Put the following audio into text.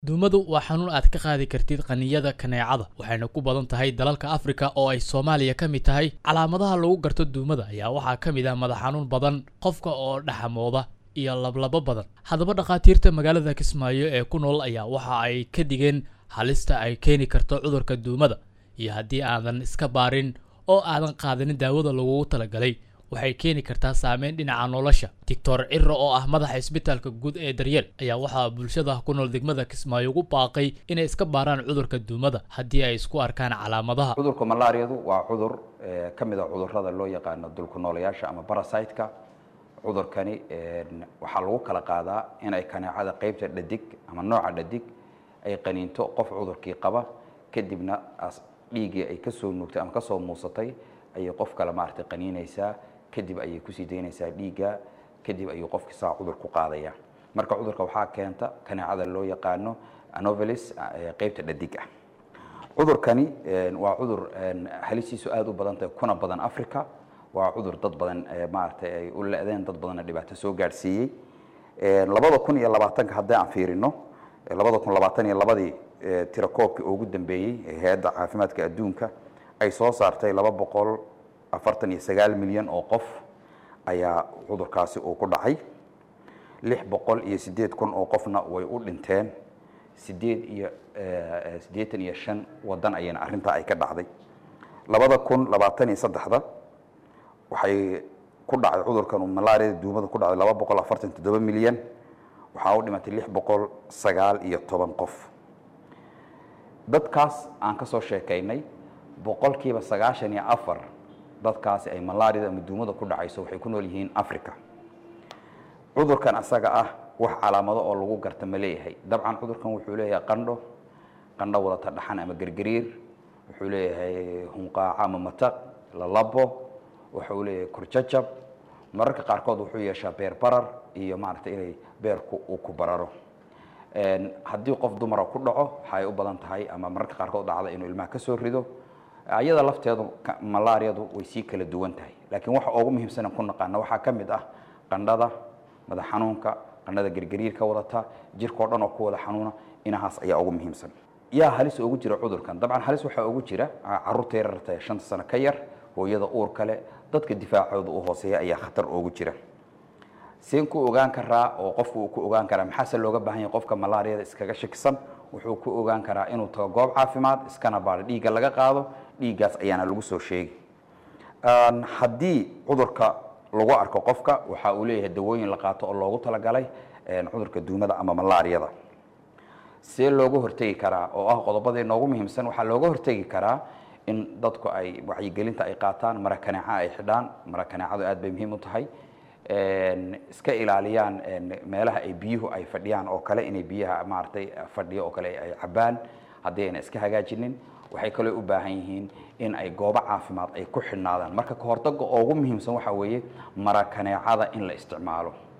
duumadu waa xanuun aad ka qaadi kartid qaniyada kaneecada waxayna ku badan tahay dalalka afrika oo ay soomaaliya ka mid tahay calaamadaha lagu garto duumada ayaa waxaa ka mid ah madax xanuun badan qofka oo dhaxamooda iyo lablabo badan haddaba dhakhaatiirta magaalada kismaayo ee ku nool ayaa waxa ay ka digeen halista ay keeni karto cudurka duumada iyo haddii aadan iska baarin oo aadan qaadanin daawada lagugu talagalay waxay keeni kartaa saameyn dhinaca nolosha doctor ciro oo ah madaxa isbitaalka guud ee daryeel ayaa waxaa bulshada ku nool degmada kismaayo ugu baaqay inay iska baaraan cudurka duumada haddii ay isku arkaan calaamadaha cudurka malaariyadu waa cudur ka mid a cudurrada loo yaqaano dulku noolayaasha ama barasiteka cudurkani waxaa lagu kala qaadaa inay kaneecada qeybta dhadig ama nooca dhadig ay qaniinto qof cudurkii qaba kadibna dhiiggii ay kasoo nuugtay ama kasoo muusatay ayay qof kale maaragtay qaniinaysaa kadib ayay kusii daynaysaa dhiigga kadib ayuu qofki saa cudur ku qaadaya marka cudurka waxaa keenta kaneecada loo yaqaano anovelis qeybta dhadig ah cudurkani waa cudur halisiisu aada u badan tahay kuna badan africa waa cudur dad badan maaragtay ay u le-deen dad badanna dhibaato soo gaadhsiiyey labada kun iyo labaatanka haddii aan fiirino labada kun labaatan iyo labadii tirakoobkii ugu dambeeyey ee hay-adda caafimaadka adduunka ay soo saartay laba boqol afartan iyo sagaal milyan oo qof ayaa cudurkaasi uu ku dhacay lix boqol iyo siddeed kun oo qofna way u dhinteen sideed iyo siddeetan iyo shan waddan ayayna arrintaa ay ka dhacday labada kun labaatan iyo saddexda waxay ku dhacday cudurkan malaariyada duumada ku dhacday laba boqol afartan toddoba milyan waxaa u dhimatay lix boqol sagaal iyo toban qof dadkaas aan ka soo sheekaynay boqolkiiba sagaashan iyo afar dadkaasi ay malaariyada ama duumada ku dhacayso waxay ku nool yihiin africa cudurkan asaga ah wax calaamado oo lagu garta ma leeyahay dabcan cudurkan wuxuu leeyahay qandho qandho wadata dhaxan ama gergariir wuxuu leeyahay hunqaaco ama mataq lalabo wuxuu leeyahay kurjajab mararka qaarkood wuxuu yeeshaa beer barar iyo maaragtay inay beerku uu ku bararo haddii qof dumara ku dhaco waxay u badan tahay ama mararka qaarkood dhacda inuu ilmaha ka soo rido ayada lafteedu malaariyadu way sii kala duwan tahay laakiin waxa ugu muhiimsan ku naqaana waxaa ka mid ah qandhada madax xanuunka qandhada gergariirka wadata jirkao dhan oo ku wada xanuuna inahaas ayaa ugu muhiimsan yaa halis ugu jira cudurkan dabcan halis waxaa ugu jira caruurta yararta shanta sano ka yar hooyada uur kale dadka difaacooda u hooseeya ayaa khatar ugu jira seen ku ogaan karaa oo qofku uu ku ogaan karaa maxaase looga baahan yahay qofka malaariyada iskaga shakisan wuxuu ku ogaan karaa inuu tago goob caafimaad iskana baado dhiigga laga qaado dhiiggaas ayaana lagu soo sheegi haddii cudurka lagu arko qofka waxa uu leeyahay dawooyin la qaato oo loogu talagalay cudurka duumada ama malaariyada see looga hortegi karaa oo ah qodobadii noogu muhiimsan waxaa looga hortegi karaa in dadku ay wacyigelinta ay qaataan mara kaneeca ay xidhaan mara kaneecadu aad bay muhiim u tahay iska ilaaliyaan meelaha ay biyuhu ay fadhiyaan oo kale inay biyaha maaragtay fadhiyo oo kale ay cabaan haddii ayna iska hagaajinin waxay kaloo u baahan yihiin in ay goobo caafimaad ay ku xidhnaadaan marka kahortaga ugu muhiimsan waxaa weeye mara kaneecada in la isticmaalo